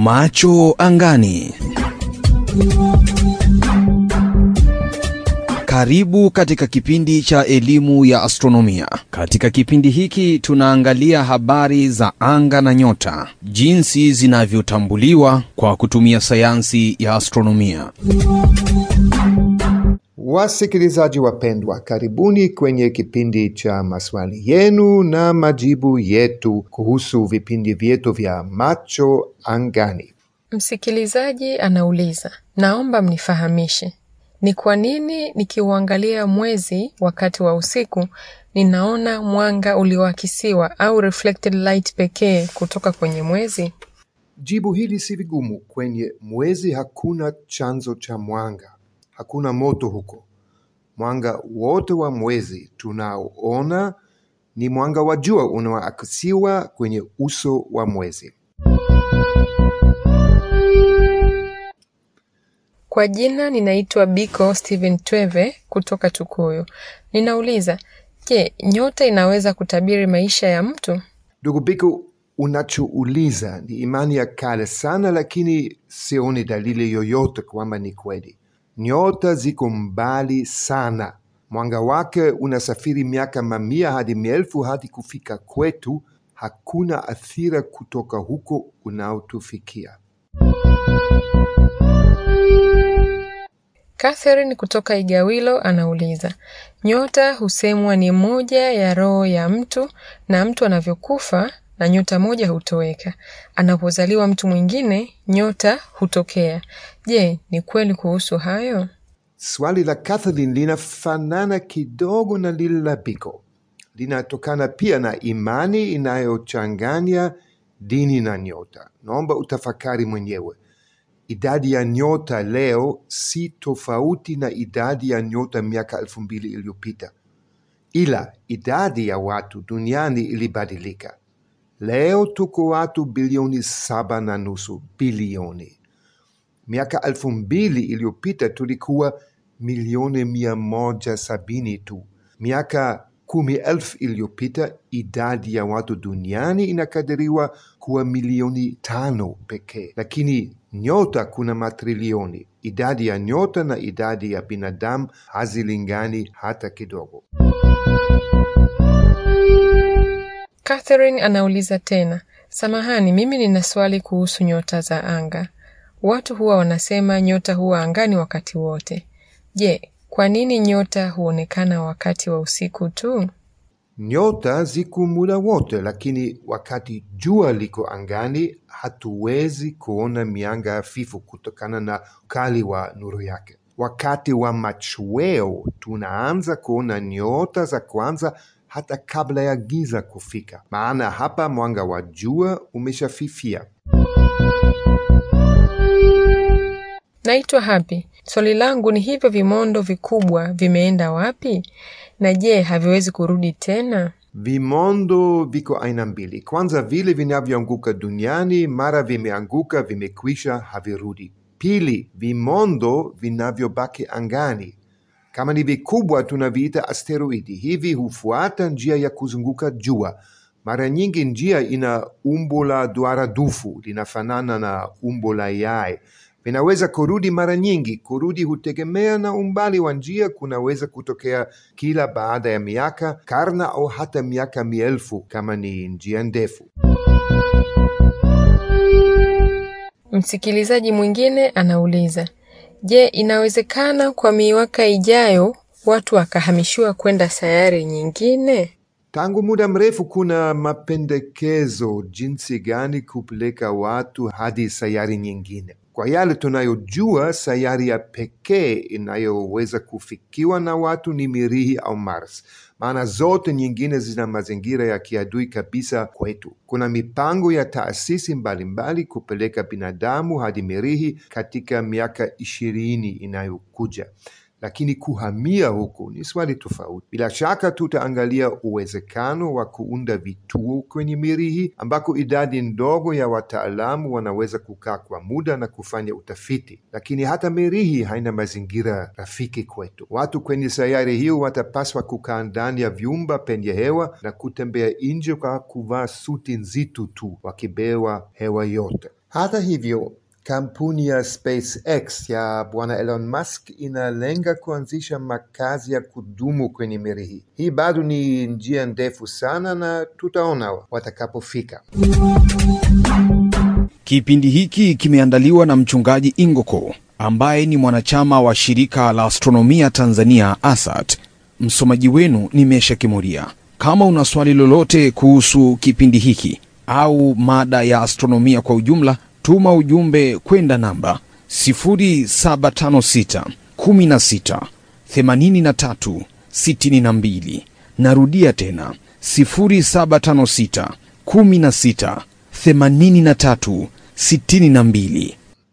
Macho angani. Karibu katika kipindi cha elimu ya astronomia. Katika kipindi hiki tunaangalia habari za anga na nyota, jinsi zinavyotambuliwa kwa kutumia sayansi ya astronomia. Wasikilizaji wapendwa, karibuni kwenye kipindi cha maswali yenu na majibu yetu kuhusu vipindi vyetu vya Macho Angani. Msikilizaji anauliza, naomba mnifahamishe ni kwa nini nikiuangalia mwezi wakati wa usiku ninaona mwanga ulioakisiwa au reflected light pekee kutoka kwenye mwezi? Jibu hili si vigumu. Kwenye mwezi hakuna chanzo cha mwanga, hakuna moto huko. Mwanga wote wa mwezi tunaoona ni mwanga wa jua unaoakisiwa kwenye uso wa mwezi. Kwa jina ninaitwa Biko Steven Tweve kutoka Tukuyu. Ninauliza, je, nyota inaweza kutabiri maisha ya mtu? Ndugu Biko, unachouliza ni imani ya kale sana, lakini sioni dalili yoyote kwamba ni kweli. Nyota ziko mbali sana, mwanga wake unasafiri miaka mamia hadi maelfu hadi kufika kwetu. Hakuna athira kutoka huko unaotufikia. Catherine kutoka Igawilo anauliza, nyota husemwa ni moja ya roho ya mtu na mtu anavyokufa na nyota moja hutoweka. Anapozaliwa mtu mwingine, nyota hutokea. Je, ni kweli kuhusu hayo? Swali la Catherine linafanana kidogo na lile la Biko. Linatokana pia na imani inayochanganya dini na nyota. Naomba utafakari mwenyewe. Idadi ya nyota leo si tofauti na idadi ya nyota miaka elfu mbili iliyopita, ila idadi ya watu duniani ilibadilika. Leo tuko watu bilioni saba na nusu bilioni. Miaka elfu mbili iliyopita tulikuwa milioni mia moja sabini tu. Miaka kumi elfu iliyopita idadi ya watu duniani inakadiriwa kuwa milioni tano pekee, lakini nyota kuna matrilioni. Idadi ya nyota na idadi ya binadamu hazilingani hata kidogo. Catherine anauliza tena, samahani, mimi nina swali kuhusu nyota za anga. Watu huwa wanasema nyota huwa angani wakati wote. Je, kwa nini nyota huonekana wakati wa usiku tu? Nyota ziko muda wote, lakini wakati jua liko angani hatuwezi kuona mianga hafifu kutokana na ukali wa nuru yake. Wakati wa machweo tunaanza kuona nyota za kwanza hata kabla ya giza kufika, maana hapa mwanga wa jua umeshafifia. Naitwa Happy. Swali langu ni hivyo vimondo vikubwa vimeenda wapi? Na je, haviwezi kurudi tena? Vimondo viko aina mbili. Kwanza, vile vinavyoanguka duniani, mara vimeanguka, vimekwisha, havirudi. Pili, vimondo vinavyobaki angani. Kama ni vikubwa, tunaviita asteroidi. Hivi hufuata njia ya kuzunguka jua. Mara nyingi njia ina umbo la duara dufu, linafanana na umbo la yai vinaweza kurudi mara nyingi. Kurudi hutegemea na umbali wa njia. Kunaweza kutokea kila baada ya miaka, karne au hata miaka mielfu kama ni njia ndefu. Msikilizaji mwingine anauliza, je, inawezekana kwa miaka ijayo watu wakahamishiwa kwenda sayari nyingine? Tangu muda mrefu kuna mapendekezo jinsi gani kupeleka watu hadi sayari nyingine. Kwa yale tunayojua, sayari ya pekee inayoweza kufikiwa na watu ni Mirihi au Mars, maana zote nyingine zina mazingira ya kiadui kabisa kwetu. Kuna mipango ya taasisi mbalimbali kupeleka binadamu hadi Mirihi katika miaka ishirini inayokuja lakini kuhamia huku ni swali tofauti. Bila shaka tutaangalia uwezekano wa kuunda vituo kwenye Mirihi ambako idadi ndogo ya wataalamu wanaweza kukaa kwa muda na kufanya utafiti, lakini hata Mirihi haina mazingira rafiki kwetu. Watu kwenye sayari hiyo watapaswa kukaa ndani ya vyumba penye hewa na kutembea nje kwa kuvaa suti nzito tu, wakibewa hewa yote. Hata hivyo, kampuni ya SpaceX ya bwana Elon Musk inalenga kuanzisha makazi ya kudumu kwenye meli hii. Hii bado ni njia ndefu sana na tutaona watakapofika. Kipindi hiki kimeandaliwa na mchungaji Ingoko ambaye ni mwanachama wa shirika la astronomia Tanzania ASAT. Msomaji wenu ni Mesha Kimuria. Kama una swali lolote kuhusu kipindi hiki au mada ya astronomia kwa ujumla, tuma ujumbe kwenda namba 0756 16 83 62. Narudia tena 0756 16 83 62.